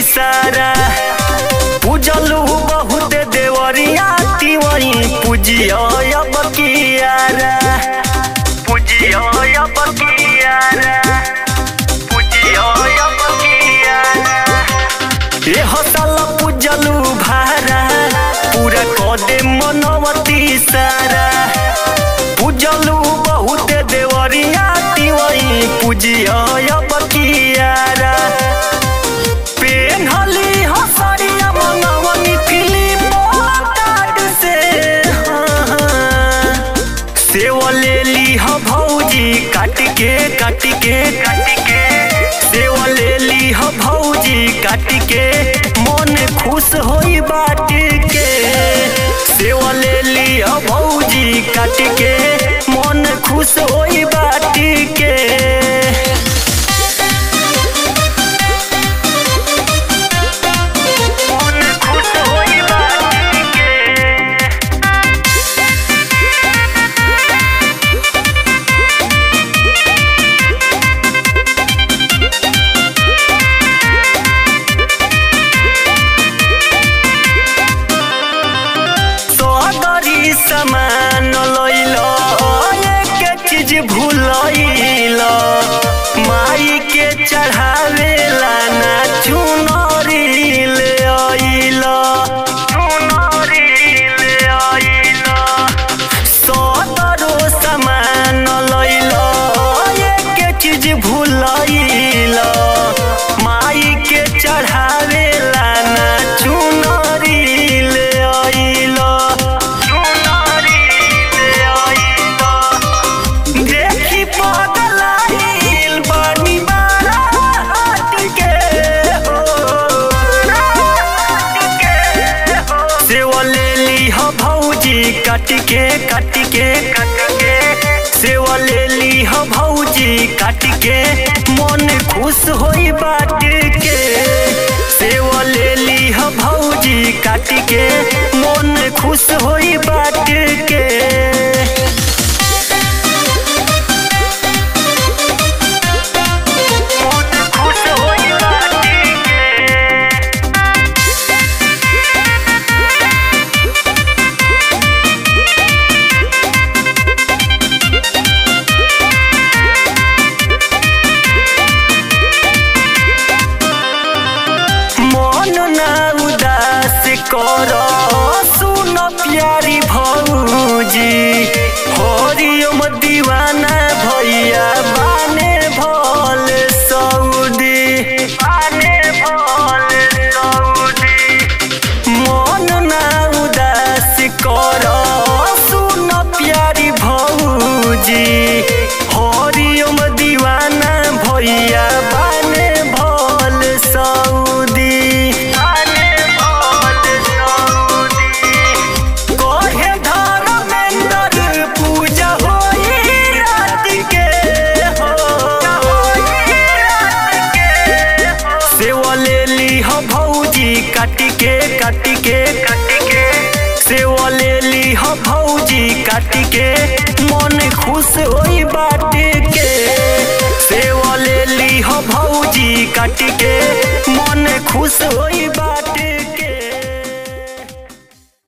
सारा पूजलू बहुत देवरिया तिवई पूजियो अब कियारा पूजियो अब कियारा पूजियो अब कियारा ए हसल पूजलू भारा पूरा कदे मनवती सारा पूजलू बहुत देवरिया तिवई पूजियो अब कियारा पेन्हली हसरिया मनवनी फिलिप कार्ड से सेवा ले ली ह भौजी काट के काट के काट के सेवा ले ली ह भौजी काट के मन खुश होई बाट के सेवा ले ली ह भौजी काट के मन खुश होई बाट के मन खुश होई बाटी के सदरी समान लैल एक चीज भूलैल माई के चढ़ावेला ना चुनरी ले आइल चुनरी ले आइल सदरो समान लैल एक चीज भूलैल माई के चढ़ावेला ना चुनरी ले आइल चुनरी ले आइल देखी पगलाइल बानी बारा हाट के हो हाट के हो सेवा ले ली ह भौजी काट के काट के काट के सेवा ले ली ह भौजी काट के मन खुश होई बाट के सेवा ले ली ह भौजी काट के मन खुश होई बाट के मन खुश होई बाटी के मन ना उदास कर सुन प्यारी भौजी हरिओम दीवाना भैया बाने भल सऊदी बाने भल सऊदी मन ना उदास कर सुन प्यारी भौजी हरिओम दीवाना भैया बाने भल सऊदी बाने भल सऊदी कहे धर्मेंद्र पूजा होई रात के हो सेवा ले ली ह भौजी काट के काट के काट के सेवा ले ली ह भौजी काट के मन खुश होई बाट के सेवा ले ली ह भौजी काट के मन खुश होई बाट